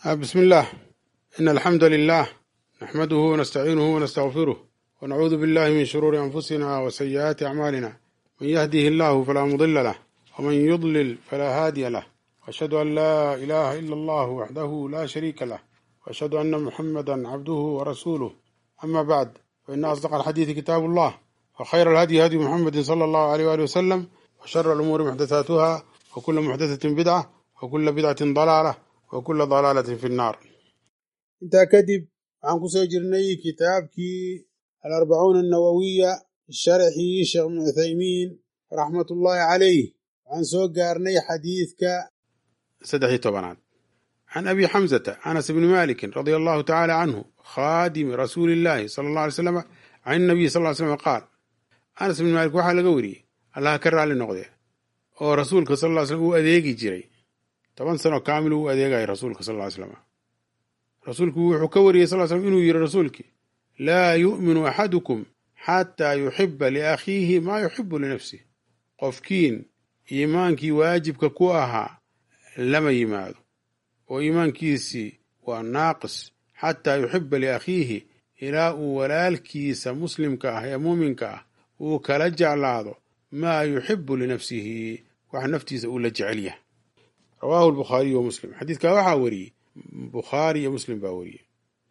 بسم الله إن الحمد لله نحمده ونستعينه ونستغفره ونعوذ بالله من شرور أنفسنا وسيئات أعمالنا من يهده الله فلا مضل له ومن يضلل فلا هادي له وأشهد أن لا إله إلا الله وحده لا شريك له وأشهد أن محمدا عبده ورسوله أما بعد فإن أصدق الحديث كتاب الله وخير الهدي هدي محمد صلى الله عليه وآله وسلم وشر الأمور محدثاتها وكل محدثة بدعة وكل بدعة ضلالة وكل ضلالة في النار intaa kadib waxaan ku soo jirnay kitaabkii alarbacuuna annawowiya sharxii sheekh ibnu cuthaymiin raxmatullaahi calayh waxaan soo gaarnay xadiidka saddex iyo tobanaad can abi xamsata anas bni malikin radia allahu tacaala canhu khaadimi rasuuli illaahi sala allah alay slam can inabiyi sal ly slam qaal anas bni maalik waxaa laga wariyey allaha ka raalli noqdee oo rasuulka sal ly slm uu adeegi jiray toban sano kaamil uu adeegaya rasuulka sal ly slam rasuulku wuxuu ka wariyey sal slm inuu yidhi rasuulkii laa yu'minu axadukum xataa yuxiba liakhiihi maa yuxibu linafsih qofkiin iimaankii waajibka ku ahaa lama yimaado oo iimaankiisii waa naaqis xataa yuxiba liakhiihi ilaa uu walaalkiisa muslimka ah ee muuminka ah uu kala jeclaado maa yuxibu linafsihi wax naftiisa uu la jecel yahay rawaahu lbukhaariyu wa muslim xadiidkaa waxaa wariyey bukhaari iyo muslim baa wariyey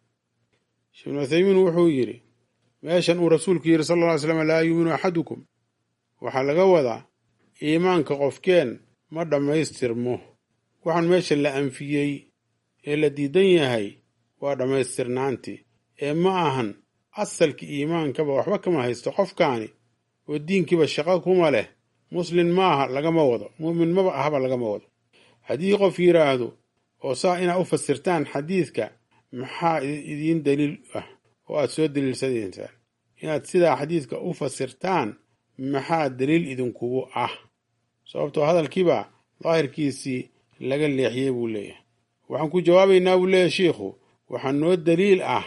sheekh ibnu uthaymiin wuxuu yidhi meeshan uu rasuulku yidhi sal alla ly slam laa yuuminu axadukum waxaa laga wadaa iimaanka qofkeen ma dhammaystirmo waxaan meesha la anfiyey ee la diidan yahay waa dhammaystirnaantii ee ma ahan asalkii iimaankaba waxba kama haysto qofkaani oo diinkiiba shaqo kuma leh muslin maaha lagama wado mu'min maba ahba lagama wado haddii qof yidhaahdo oo saa inaad u fasirtaan xadiidka maxaa idiin daliil ah oo aad soo daliilsanaysaan inaad sidaa xadiidka u fasirtaan maxaa daliil idinkugu ah sababtoo hadalkiiba daahirkiisii laga leexiyey buu leeyahay waxaan ku jawaabaynaa buu leeyahay shiikhu waxaa noo daliil ah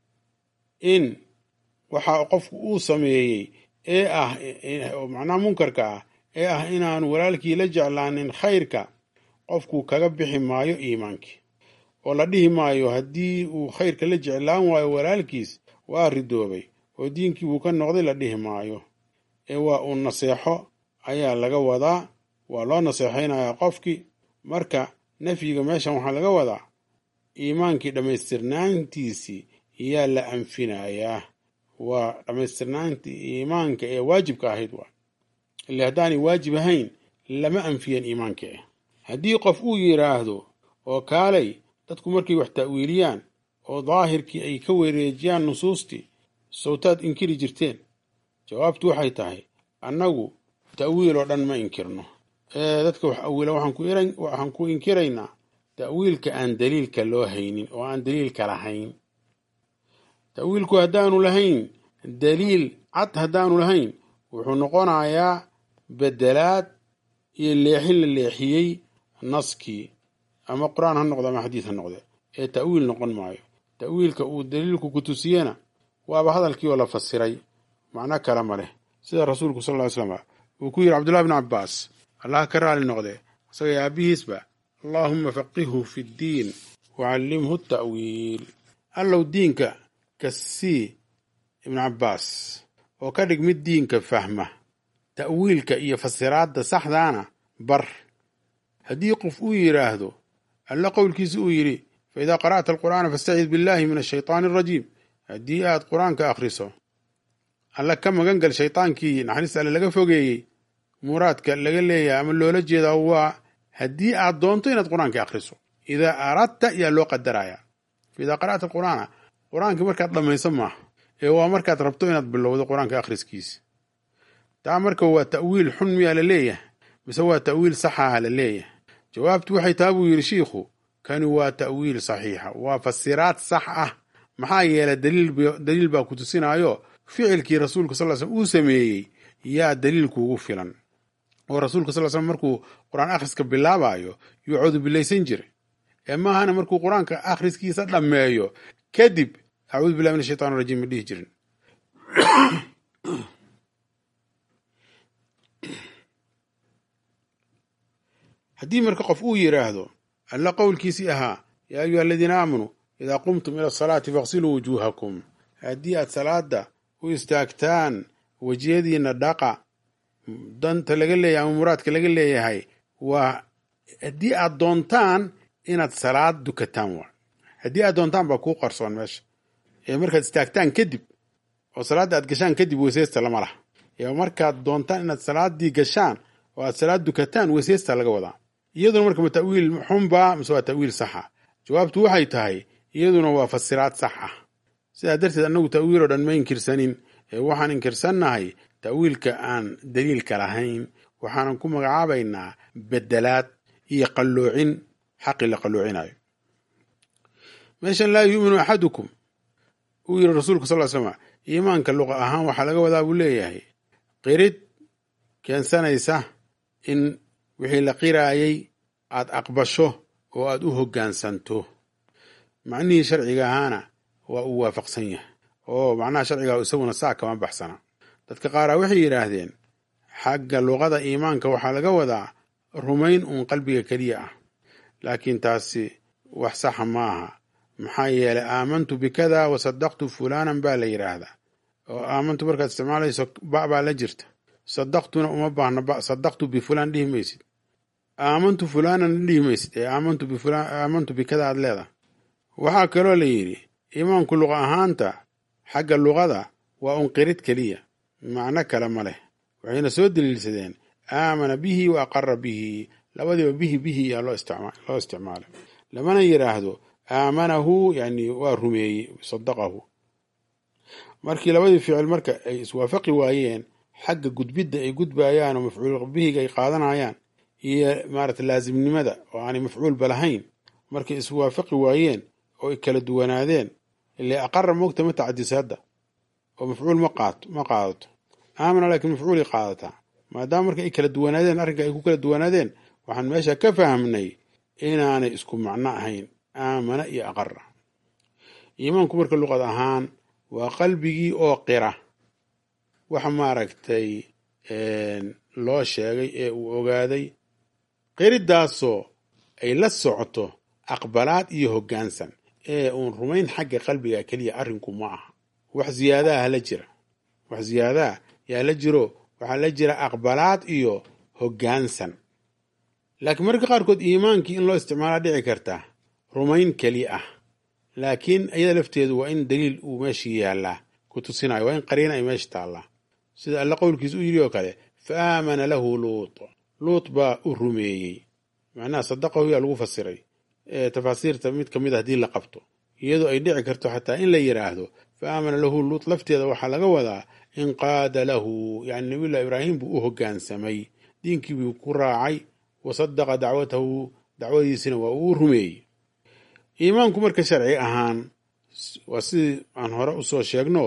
in waxa qofku uu sameeyey ee ah macnaha munkarka ah ee ah inaanu walaalkii la jeclaanin khayrka qofku kaga bixi maayo iimaankii oo la dhihi maayo haddii uu khayrka la jeclaan waayo walaalkiis waa ridoobay oo diinkii buu ka noqday la dhihi maayo ee waa uu naseexo ayaa laga wadaa waa loo naseexaynayaa qofkii marka nafyiga meeshan waxaa laga wadaa iimaankii dhammaystirnaantiisii yaa la anfinayaa waa dhammaystirnaantii iimaanka ee waajibka ahayd waa ile haddaanay waajib ahayn lama anfiyan iimaanka eh haddii qof uu yidhaahdo oo kaalay dadku markay wax ta'wiiliyaan oo daahirkii ay ka wareejiyaan nusuustii sawtaad inkiri jirteen jawaabtu waxay tahay annagu ta'wiil oo dhan ma inkirno ee dadka wax awiila waxaan ku inkiraynaa ta'wiilka aan daliilka loo haynin oo aan daliilka lahayn ta'wiilku haddaanu lahayn daliil cad haddaanu lahayn wuxuu noqonayaa bedelaad iyo leexin la leexiyey naskii ama qur-aan ha noqdo ama xadiis ha noqde ee ta'wiil noqon maayo ta'wiilka uu daliilku ku tusiyena waaba hadalkii oo la fasiray macno kale ma leh sida rasuulku sal ly slam uu ku yidhi cabdullahi bn cabbaas allah ka raali noqde isagay aabbihiisba allaahumma faqihhu fi ddiin wacallimhu ta'wiil allow diinka ka sii ibnu cabbaas oo ka dhig mid diinka fahma ta'wiilka iyo fasiraadda saxdaana bar haddii qof uu yidhaahdo alla qowlkiisa uu yidhi fa idaa qara'ta alqur'aana fastacid billahi min ashaytaani arajiim haddii aad qur-aanka akhriso alla ka magan gal shaytaankii naxariista alle laga fogeeyey muraadka laga leeyahay ama loola jeedaa waa haddii aad doonto inaad qur-aanka akhriso idaa aradta yaa loo qadarayaa fa idaa qara'ta alqur'aana qur-aanka markaad dhammayso maaha ee waa markaad rabto inaad bilowdo qur-aanka akhriskiisa taa marka waa ta'wiil xun miyaa la leeyahay mise waa ta'wiil saxaha la leeyahay jawaabtu waxay taha buu yidhi shiikhu kani waa ta'wiil saxiixa waa fasiraad sax ah maxaa yeelay daliil baa ku tusinaayo ficilkii rasuulka sal slm uu sameeyey yaa daliil kuugu filan oo rasuulka sal slm markuu qur-aan akhriska bilaabayo yuu cudubilaysan jiray ee maahana markuu qur-aanka akhriskiisa dhammeeyo kadib acuudu billahi min ashaytaan rajiim ma dhihi jirin haddii marka qof uu yidhaahdo alla qowlkiisii ahaa yaa ayuha aladiina aamanuu idaa qumtum ila asalaati faqsiluu wujuuhakum haddii aad salaada u istaagtaan wejiyadiina dhaqa danta laga leeyahay ama muraadka laga leeyahay waa haddii aad doontaan inaad salaad dukataan waa haddii aad doontaan baa kuu qarsoon meesha ee markaad istaagtaan kadib oo salaadda aad gashaan kadib weyseysta lama laha ee markaad doontaan inaad salaaddii gashaan oo aad salaad dukataan weyseysta laga wadaa iyaduna marka ma ta'wiil xunba mise waa ta'wiil saxa jawaabtu waxay tahay iyaduna waa fasiraad sax ah sidaa darteed annagu ta'wiil oo dhan ma inkirsanin ee waxaan inkirsannahay ta'wiilka aan daliilka lahayn waxaanan ku magacaabaynaa bedelaad iyo qalloocin xaqi la qalloocinayo meeshan laa yuuminu axadukum uu yidhi rasuulku sal slm iimaanka luqa ahaan waxaa laga wadaa buu leeyahay qirid keensanaysa in wixii la qiraayay aad aqbasho oo aad u hoggaansanto macnihii sharciga ahaana waa uu waafaqsan yahay oo macnaha sharciga isaguna saa kama baxsana dadka qaaraa waxay yidhaahdeen xagga luqada iimaanka waxaa laga wadaa rumayn uun qalbiga keliya ah laakiin taasi wax saxa ma aha maxaa yeelay aamantu bikada wa sadaqtu fulanan baa la yidhaahdaa oo aamantu markaad isticmaalayso ba baa la jirta sadaqtuna uma baahna ba sadaqtu bifulaan dhihi maysid aamantu fulanan dhihi maysid ee aamantu bifulaan aamantu bikada aad leedahay waxaa kaloo la yidhi iimaanku luqa ahaanta xagga luqada waa un qirid keliya macno kale ma leh waxayna soo daliilsadeen aamana bihi wa aqara bihi labadiiba bihi bihi yaa loo isticmaalay lamana yidhaahdo aamanahu yani waa rumeeyey sadaqahu markii labadii ficil marka ay iswaafaqi waayeen xagga gudbidda ay gudbayaan oo mafcuul bihiga ay qaadanayaan iyo maarata laasimnimada oo aanay mafcuulba lahayn markay iswaafaqi waayeen oo ay kala duwanaadeen ile aqara moogta ma tacadisa hadda oo mafcuul ma qaato ma qaadato aamana laakiin mafcuulay qaadataa maadaama marka ay kala duwanaadeen arrinka ay ku kala duwanaadeen waxaan meesha ka fahmnay inaanay isku macno ahayn aamana iyo aqara iimaanku marka luqad ahaan waa qalbigii oo qira waxa maaragtay loo sheegay ee uu ogaaday qiridaasoo ay la socoto aqbalaad iyo hoggaansan ee uun rumayn xagga qalbiga keliya arrinku ma aha wax ziyaadaha la jira wax ziyaadaha yaa la jiro waxaa la jira aqbalaad iyo hoggaansan laakiin marka qaarkood iimaankii in loo isticmaalaa dhici karta rumayn keli ah laakiin iyada lafteedu waa in daliil uu meeshii yaallaa ku tusinayo waa in qariina ay meesha taallaa sida alla qowlkiis u yidhi oo kale fa aamana lahu luut luut baa u rumeeyey macnaha sadaqahu yaa lagu fasiray ee tafaasiirta mid ka mid a haddii la qabto iyadoo ay dhici karto xataa in la yidhaahdo fa aamana lahu luut lafteeda waxaa laga wadaa inqaada lahu yani nabiyullahi ibraahim buu u hoggaansamay diinkii buu ku raacay wa sadaqa dacwatahu dacwadiisina waa uu rumeeyey iimaanku marka sharci ahaan waa sidii aan hore usoo sheegno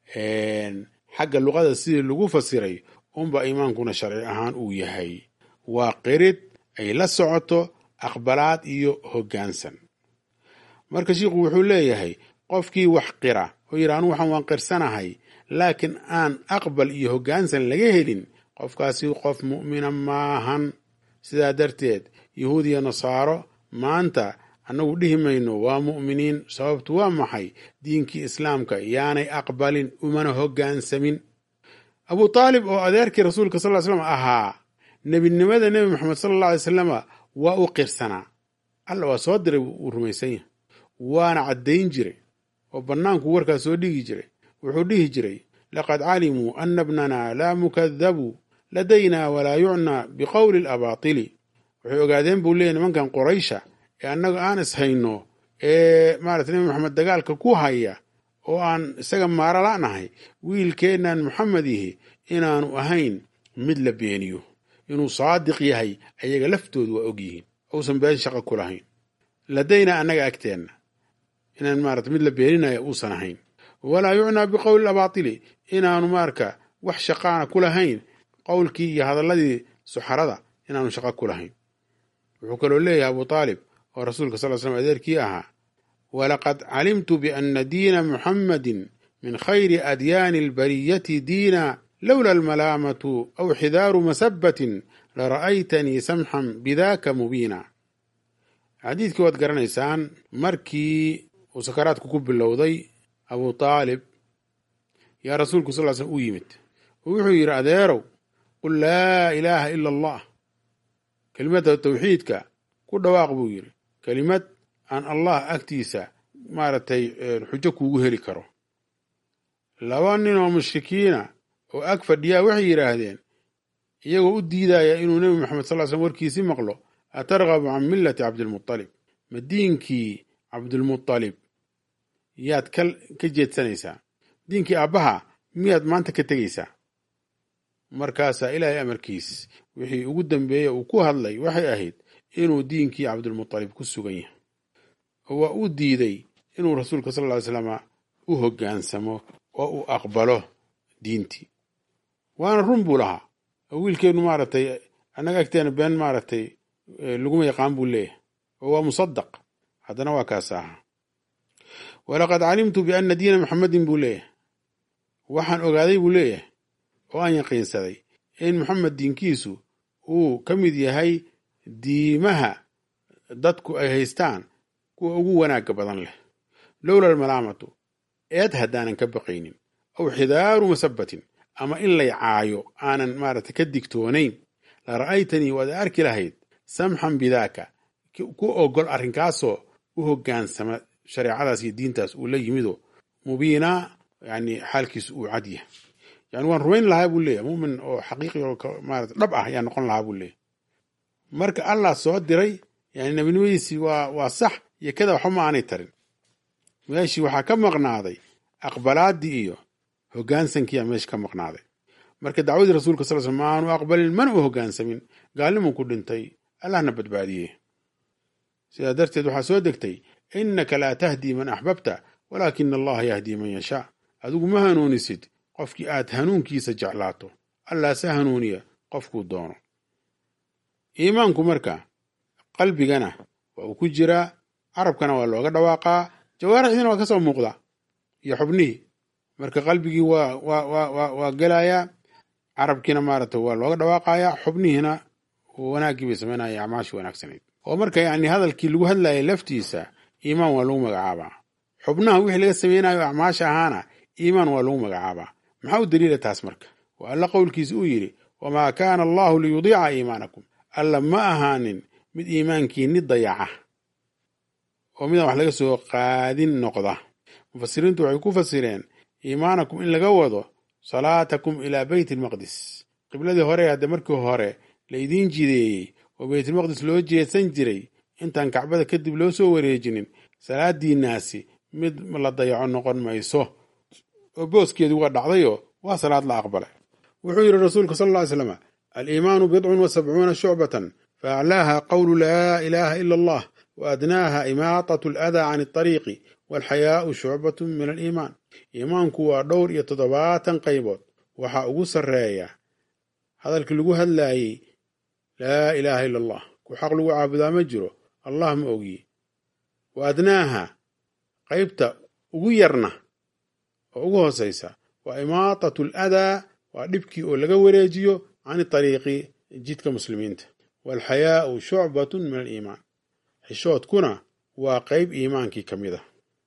xagga luqada sidii lagu fasiray unba iimaankuna sharci ahaan uu yahay waa qirid ay la socoto aqbalaad iyo hoggaansan marka shiikhu wuxuu leeyahay qofkii wax qira oo yidhi anu waxaan waan qirsanahay laakiin aan aqbal iyo hoggaansan laga helin qofkaasi qof mu'mina maahan sidaa darteed yahuud iyo nasaaro maanta annagu dhihi mayno waa mu'miniin sababtu waa maxay diinkii islaamka yaanay aqbalin umana hoggaansamin abu taalib oo adeerkii rasuulka sal ly slam ahaa nebinimada nebi moxamed sala alla alay salama waa u qirsanaa alla waa soo diray uu rumaysan yahay waana caddayn jiray oo bannaanku warkaa soo dhigi jiray wuxuu dhihi jiray laqad calimuu ana bnana laa mukadabu ladaynaa walaa yucnaa biqowli alabaatili waxay ogaadeen buu leeyay nimankan quraysha ee annaga aan ishayno ee maarata nebi maxamed dagaalka ku haya oo aan isaga maaro la'nahay wiilkeennan moxamed yihi inaanu ahayn mid la beeniyo inuu saadiq yahay ayaga laftoodu waa og yihiin uusan been shaqa ku lahayn ladaynaa annaga agteenna inaan maarata mid la beeninayo uusan ahayn walaa yucnaa biqowli abaatili inaanu marka wax shaqaana ku lahayn qowlkii iyo hadalladii suxarada inaanu shaqo ku lahayn wuxuu kaloo leeyahay abu taalib oo rasuulka sal slam adeerkii ahaa walaqad calimtu biana diina muxammadin min khayri adyaani albariyati diina lowla almalaamatu aw xidaaru masabatin lara'aytanii samxan bidaka mubiina xadiidkii waad garanaysaan markii uu sakaraadku ku bilowday abu taalib yaa rasuulku sal slm u yimid oo wuxuu yidhi adeerow qul laa ilaaha ila allah kelimadda tawxiidka ku dhawaaq buu yidhi kelimad aan allah agtiisa maaragtay xujo kuugu heli karo laba nin oo mushrikiina oo ag fadhiyaa waxay yidhaahdeen iyagoo u diidaya inuu nebi moxamed sal slm warkiisii maqlo atargabu can millati cabdilmutalib ma diinkii cabdilmutalib yaad ka jeedsanaysaa diinkii aabbaha miyaad maanta ka tegaysaa markaasaa ilaahay amarkiis wixii ugu dambeeye uu ku hadlay waxay ahayd inuu diinkii cabdilmutalib ku sugan yahay oo waa uu diiday inuu rasuulka sal ly slama u hoggaansamo oo uu aqbalo diintii waana run buu lahaa oo wiilkeennu maaragtay annaga agteena been maaragtay laguma yaqaan buu leeyahay oo waa musadaq haddana waa kaas ahaa walaqad calimtu bianna diina maxamedin buu leeyahay waxaan ogaaday buu leeyahay oo aan yaqiinsaday in maxamed diinkiisu uu ka mid yahay diimaha dadku ay haystaan kuwa ugu wanaagga badan leh lowla almalaamatu eed haddaanan ka baqaynin aw xidaaru masabatin ama in lay caayo aanan maaragtay ka digtoonayn la ra'aytanii waad arki lahayd samxan bidaaka ku ogol arrinkaasoo u hoggaansama shareecadaas iyo diintaas uu la yimido mubiinaa yani xaalkiisu uu cad yahay yani waan rumayn lahaa buu leeyahy mumin oo xaqiiqi oo maarata dhab ah ayaa noqon lahaa buu leeyahy marka allah soo diray yani nebinimadiisii waa waa sax iyo kada waxba ma aanay tarin meeshii waxaa ka maqnaaday aqbalaaddii iyo hoggaansankiiyaa meesha ka maqnaaday marka dacwadii rasuulka sal sl ma aanu aqbalin mana u hoggaansamin gaalnimu ku dhintay allahna badbaadiyey sidaa darteed waxaa soo degtay innaka laa tahdii man axbabta walaakina allaha yahdii man yashaa adigu ma hanuunisid qofkii aad hanuunkiisa jeclaato allah se hanuuniya qofkuu doono iimaanku marka qalbigana waa uu ku jiraa carabkana waa looga dhawaaqaa jawaarixdiina waa ka soo muuqda iyo xubnihii marka qalbigii waa waa waa waa gelayaa carabkiina maaragta waa looga dhawaaqayaa xubnihiina wanaaggii bay samaynaya acmaashii wanaagsanayd oo marka yani hadalkii lagu hadlayay laftiisa iimaan waa lagu magacaabaa xubnaha wixii laga samaynayo acmaasha ahaana iimaan waa lagu magacaabaa maxaa u daliila taas marka waa alla qowlkiisa uu yidhi wamaa kaana allahu liyudiica iimaanakum alla ma ahaanin mid iimaankiinni dayaca oo midaan wax laga soo qaadin noqda mufasiriintu waxay ku fasireen iimaanakum in laga wado salaatakum ilaa beyt almaqdis qibladii hore hadde markii hore la idiin jideeyey oo beytulmaqdis loo jeedsan jiray intaan kacbada kadib loo soo wareejinin salaadiinaasi mid la dayaco noqon mayso oo booskeedu waa dhacdayoo waa salaad la aqbalay wuxuu yidhi rasuulku sal lla ly slam aliimaanu bidcun wa sabcuuna shucbatan fa aclaaha qowlu laa ilaaha ila allah wa adnaaha imaatat aladaa can alطariiqi walxayaau shucbatun min aliimaan iimaanku waa dhowr iyo toddobaatan qaybood waxaa ugu sarreeya hadalkii lagu hadlaayey laa ilaaha ila allah ku xaq lagu caabudaa ma jiro allah ma ogiye wa adnaaha qaybta ugu yarna oo ugu hoosaysa waa imaatatu aladaa waa dhibkii oo laga wareejiyo can ariiqi jidka muslimiinta waalxayaau shucbatun min aliimaan xishoodkuna waa qayb iimaankii ka mid a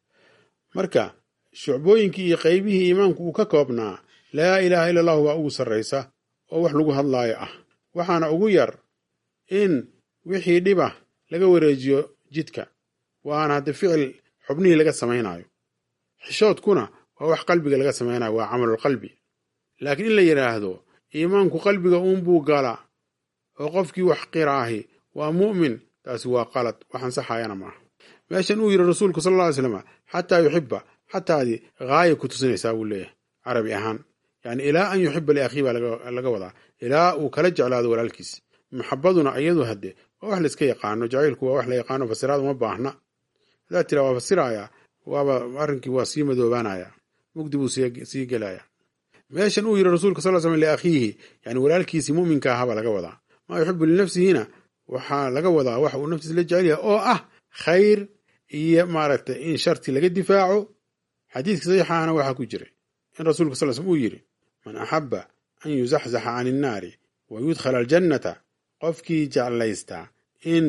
marka shucbooyinkii iyo qaybihii iimaanku uu ka koobnaa laa ilaaha ila allahu waa ugu sarraysa oo wax lagu hadlaayo ah waxaana ugu yar in wixii dhiba laga wareejiyo jidka waana hadde ficil xubnihii laga samaynayo xishoodkuna waa wax qalbiga laga samaynayo waa camalulqalbi laakiin in la yidhaahdo iimaanku qalbiga uunbuu gala oo qofkii wax qiraahi waa mu'min taasi waa qalad wax ansaxayana maaha meeshan uu yidhi rasuulku sal alla ly slam xataa yuxiba xataadii haaya ku tusinaysaa buu leeyahay carabi ahaan yani ilaa an yuxiba liakhii baa laga wadaa ilaa uu kala jeclaado walaalkiis maxabaduna iyadu hadde waa wax layska yaqaano jacaylku waa wax la yaqaano fasiraad uma baahna haddaad tiraa waa fasiraya waaba arrinkii waa sii madoobaanaya mugdi buu sii gelaya meeshan uu yidhi rasuulka sal slam liakhiihi yani walaalkiisii muminka ahaabaa laga wadaa maa yuxibu linafsihina waxaa laga wadaa wax uu naftiisa la jecel yahay oo ah khayr iyo maaragtay in sharti laga difaaco xadiidka saxiixaana waxaa ku jiray in rasuulka sal slm uu yidhi man axaba an yuzaxzaxa can innaari wa yudkhala aljannata qofkii jeclaystaa in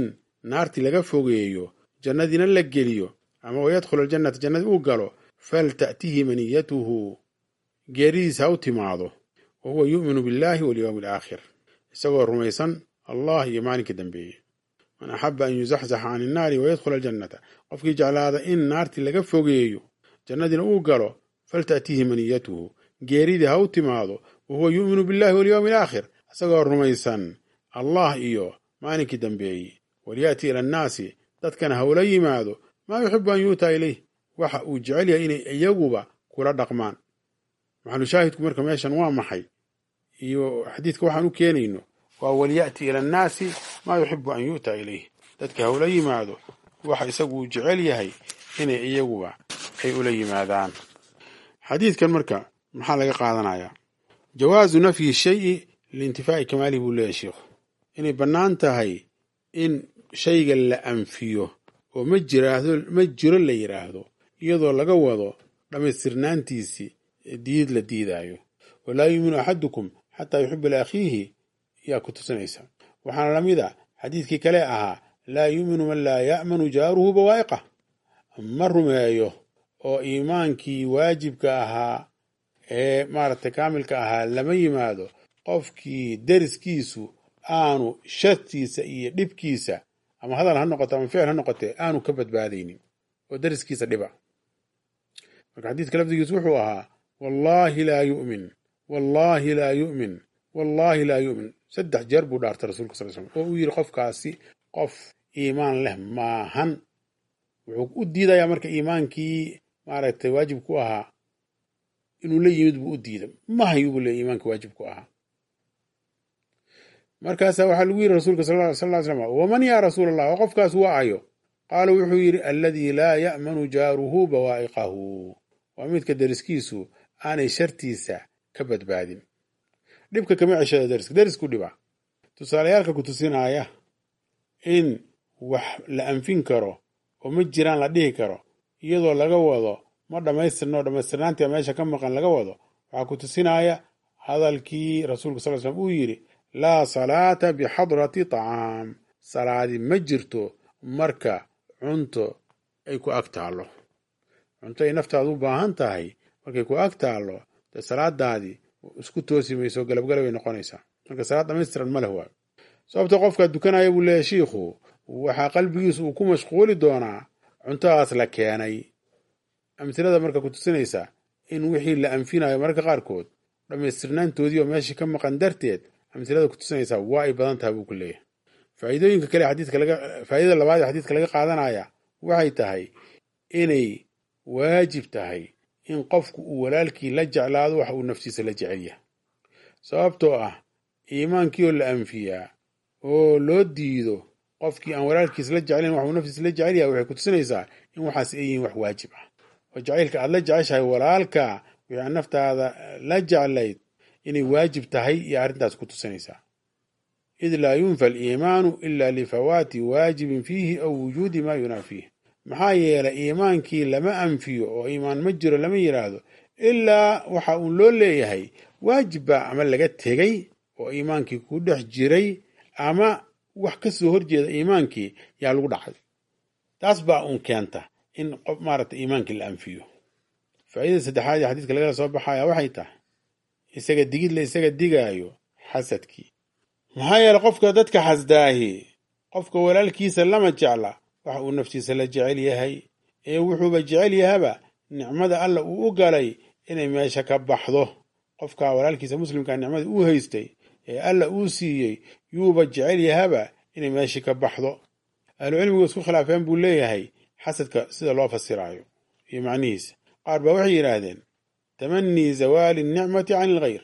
naartii laga fogeeyo jannadiina la geliyo ama wayadkhulu aljannata jannadii uu galo falta'tihi maniyatuhu geeridiisa ha u timaado wa huwa yu'minu billahi walyowmi alaakhir isagoo rumaysan allah iyo maalinka dambeeye man axaba an yuzaxzaxa can innaari wayadkhula aljannata qofkii jeclaada in naartii laga fogeeyo jannadiina uu galo falta'tihi maniyatuhu geeridii ha u timaado wa huwa yu'minu billahi walyowmi alaakhir isagoo rumaysan allah iyo maalinkii dambeeye walyaati ila annaasi dadkana ha ula yimaado maa yuxibu an yu'taa ilayh waxa uu jecel yahay inay iyaguba kula dhaqmaan maxalu shaahidku marka meeshan waa maxay iyo xadiidka waxaan u keenayno waa walyaati ila annaasi maa yuxibu an yu'taa ilayh dadka ha ula yimaado waxa isagu uu jecel yahay inay iyaguba ay ula yimaadaan xadiidkan marka maxaa laga qaadanayaa jawaazu nafyi shayi liintifaa'i kamaalihi buu leeyahy sheikhu inay bannaan tahay in shayga la anfiyo oo ma jiraahdo ma jiro la yidhaahdo iyadoo laga wado dhammaystirnaantiisii diid la diidaayo walaa yuuminu axadukum xataa yuxiba liakhiihi yaa ku tusinaysa waxaana la mid a xadiidkii kale ahaa laa yuuminu man laa ya'manu jaaruhu bawaa'iqah ma rumeeyo oo iimaankii waajibka ahaa ee maaragtay kaamilka ahaa lama yimaado qofkii deriskiisu aanu shartiisa iyo dhibkiisa ama hadal ha noqoto ama ficil ha noqotee aanu ka badbaadaynin oo deriskiisa dhiba marka xadiidka lafdigiisu wuxuu ahaa wallaahi laa yu'min wallaahi laa yu'min wallaahi laa yu'min saddex jeer buu dhaartay rasulka sal slam oo uu yidhi qofkaasi qof iimaan leh maahan wuxuu u diidayaa marka iimaankii maaragtay waajib ku ahaa inuu la yimid buu u diiday mahayu buu leey iimaanka waajib ku ahaa markaasaa waxaa lagu yidhi rasuulka sal ly slam waman yaa rasuul allah oo qofkaas waa ayo qaala wuxuu yidhi alladii laa ya'manu jaaruhu bawaa'iqahu waa midka deriskiisu aanay shartiisa ka badbaadin dhibka kama ceshada deriska derisku dhiba tusaalayaalka ku tusinaya in wax la anfin karo oo ma jiraan la dhihi karo iyadoo laga wado ma dhammaystirno dhammaystirnaantia meesha ka maqan laga wado waxaa ku tusinaya hadalkii rasuulka sal slam uu yidhi laa salaata bixadrati tacaam salaadi ma jirto marka cunto ay ku ag taallo cunto ay naftaadu u baahan tahay markay ku ag taallo dee salaadaadii isku toosi mayso galabgalabay noqonaysaa marka salaad dhamaystiran ma leh waayo sababta qofkaa dukanaya buu leeyahy shiikhu waxaa qalbigiisu uu ku mashquuli doonaa cuntadaas la keenay amtilada marka ku tusinaysa in wixii la anfinayo mararka qaarkood dhammaystirnaantoodii oo meeshii ka maqan darteed amtilada ku tusinaysaa waa ay badan tahay buu ku leeyahay faa'iidooyinka kale xadiidka laga faa'iidada labaad ee xadiidka laga qaadanaya waxay tahay inay waajib tahay in qofku uu walaalkii la jeclaado waxa uu naftiisa la jecel yahay sababtoo ah iimaankii oo la anfiyaa oo loo diido qofkii aan walaalkiis la jeclayn waxuu naftiisa la jecel yahay waxay ku tusinaysaa in waxaas ay yihiin wax waajib ah oo jacaylka aad la jeceshahay walaalka wixii aan naftaada la jeclayd inay waajib tahay iyo arrintaas ku tusinaysaa id laa yunfa aliimaanu ila lifawaati waajibin fiihi aw wujuudi maa yunaafiih maxaa yeelay iimaankii lama anfiyo oo iimaan ma jiro lama yidhaahdo ilaa waxa uun loo leeyahay waajib baa ama laga tegey oo iimaankii ku dhex jiray ama wax ka soo horjeeda iimaankii yaa lagu dhacay taas baa uun keenta in qof maaragta iimaankii la anfiyo faa'iidada saddexaad ee xadiidka lagala soo baxaya waxay tahay isaga digid la isaga digaayo xasadkii maxaa yeele qofka dadka xasdaahi qofka walaalkiisa lama jecla waxa uu naftiisa la jecel yahay ee wuxuuba jecel yahaba nicmada alla uu u galay inay meesha ka baxdo qofka walaalkiisa muslimkaa nicmadii uu haystay ee alla uu siiyey yuuba jecel yahaba inay meeshii ka baxdo ahlucilmigu isku khilaafeen buu leeyahay xasadka sida loo fasiraayo iyo macnihiisa qaar baa waxay yidhaahdeen tamanii zawaali nicmati can ilghayr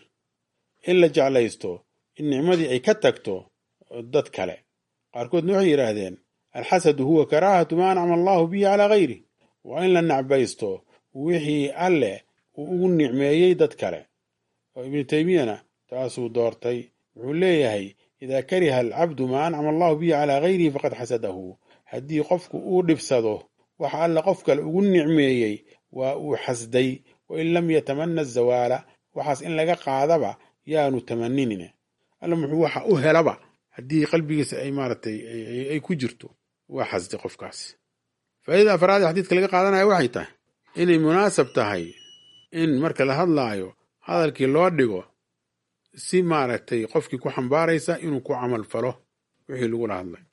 in la jeclaysto in nicmadii ay ka tagto dad kale qaarkoodna waxay yidhaahdeen alxasadu huwa karaahatu maa ancama allahu bihi calaa ghayrih waa in la nacbaysto wixii alleh uu ugu nicmeeyey dad kale oo ibnu teymiyana taasuu doortay wuxuu leeyahay idaa kariha alcabdu maa ancama allahu bihi calaa gayrihi faqad xasadahu haddii qofku uu dhibsado waxa alle qof kale ugu nicmeeyey waa uu xasday wain lam yatamana zawaala waxaas in laga qaadaba yaanu tamaninin alla muxuu waxa u helaba haddii qalbigiisa ay maaragtay ay ku jirto waa xasdi qofkaasi faa'iida afraad ee xadiidka laga qaadanaya waxay tahay inay munaasab tahay in marka la hadlaayo hadalkii loo dhigo si maaragtay qofkii ku xambaaraysa inuu ku camal falo wixii lagula hadlay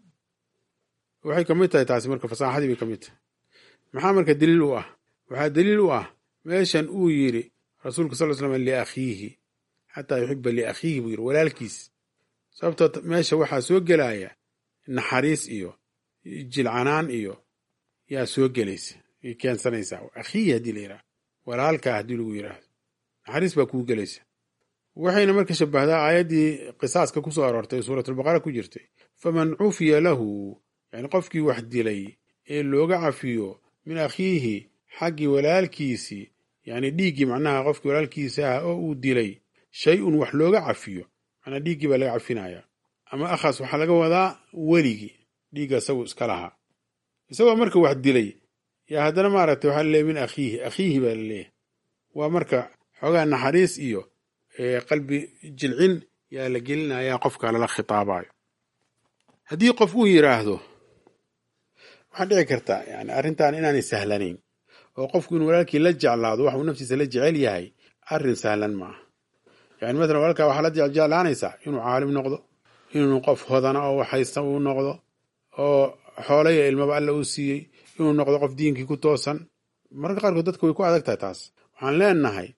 waxay ka mid tahay taasi marka fasaaxadii bay ka mid tahay maxaa marka daliil u ah waxaa daliil u ah meeshan uu yidhi rasuulka sal l slam liakhiihi xataa yuxiba liakhiihi buu yidhi walaalkiis sababtoo meesha waxaa soo gelaya naxariis iyo jilcanaan iyo yaa soo gelaysa y keensanaysaa akhiihi haddii la yidhahdo walaalkaa haddii lagu yidhaahdo naxariis baa kuu gelaysa waxayna marka shabahdaa aayaddii qisaaska ku soo aroortay suuratulbaqara ku jirtay faman cufiya lahu yani qofkii wax dilay ee looga cafiyo min akhiihi xaggii walaalkiisii yani dhiiggii macnaha qofkii walaalkiisa ah oo uu dilay shay un wax looga cafiyo macnaa dhiiggii baa laga cafinaya ama akhaas waxaa laga wadaa weligii dhiigga isagu iska lahaa isagoo marka wax dilay yaa haddana maaragtay waxaa laleeyahy min akhiihi akhiihi baa laleeyahay waa marka xoogaa naxariis iyo qalbi jilcin yaa la gelinayaa qofka lala khitaabayo haddii qof uu yidhaahdo waxaa dhici karta yani arrintan inaanay sahlanayn oo qofku inuu walaalkii la jeclaado wax uu naftiisa la jecel yahay arrin sahlan maaha yani matalan walaalkaa waxaa la jeclaanaysaa inuu caalim noqdo inuu qof hodana oo waxhaysta uu noqdo oo xoolaya ilmaba alla uu siiyey inuu noqdo qof diinkii ku toosan mararka qaarkood dadka way ku adag tahay taas waxaan leenahay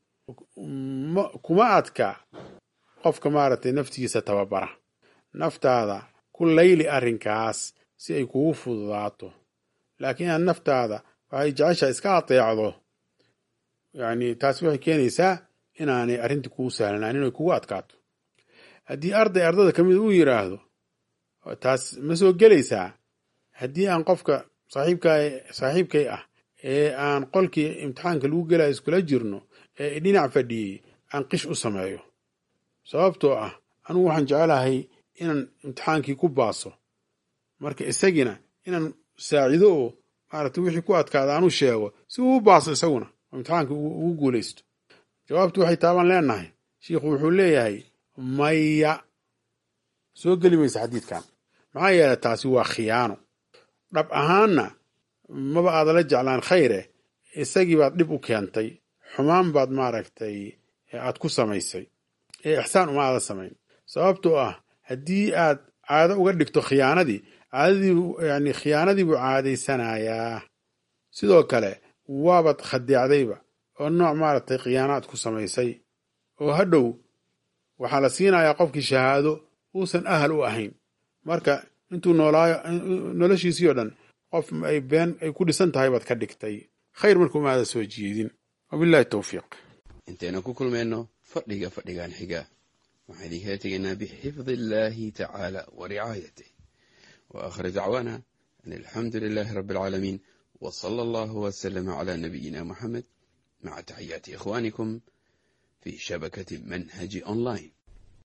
kuma adka qofka maaragtay naftiisa tababara naftaada ku layli arrinkaas si ay kugu fududaato laakiin inaad naftaada waxay jeceshaa iska ateecdo yani taasi waxay keenaysaa inaanay arrintii kugu sahlanaan inay kugu adkaato haddii arday ardada ka mid uu yidhaahdo taas ma soo gelaysaa haddii aan qofka saaxiibka saaxiibkay ah ee aan qolkii imtixaanka lagu gelaya iskula jirno ee dhinac fadhiyey aan qish u sameeyo sababtoo ah anugu waxaan jecelahay inaan imtixaankii ku baaso marka isagiina inaan saacido oo maaragtay wixii ku adkaada aan u sheego si uu u baaso isaguna oo imtixaankii ugu guulaysto jawaabtu waxay taabaan leenahay shiikhu wuxuu leeyahay maya soo geli maysa xadiidkan maxaa yeelay taasi waa khiyaano dhab ahaanna maba aadala jeclaan khayre isagii baad dhib u keentay xumaan baad maaragtay aad ku samaysay ee ixsaan uma aada samayn sababtoo ah haddii aad caado uga dhigto khiyaanadii caadadiibu yani khiyaanadii buu caadaysanayaa sidoo kale waabad khadeecdayba oo nooc maaragtay khiyaanaad ku samaysay oo hadhow waxaa la siinayaa qofkii shahaado uusan ahal u ahayn marka intuu noolaayo noloshiisii oo dhan qof ay been ay ku dhisan tahay baad ka dhigtay khayr marka uma aada soo jeedin wabillahi towfiiq intaynu ku kulmayno fadhiga fadhigan xiga waxaan idinkala tegaynaa bixifdi illaahi tacaala wa ricaayatih wa aakhir dacwaana an alxamdu lilaahi rabbi alcaalamiin wa sala allahu wasalama calaa nabiyina moxamed maca taxiyaati ikhwaanikum fii shabakati manhaji online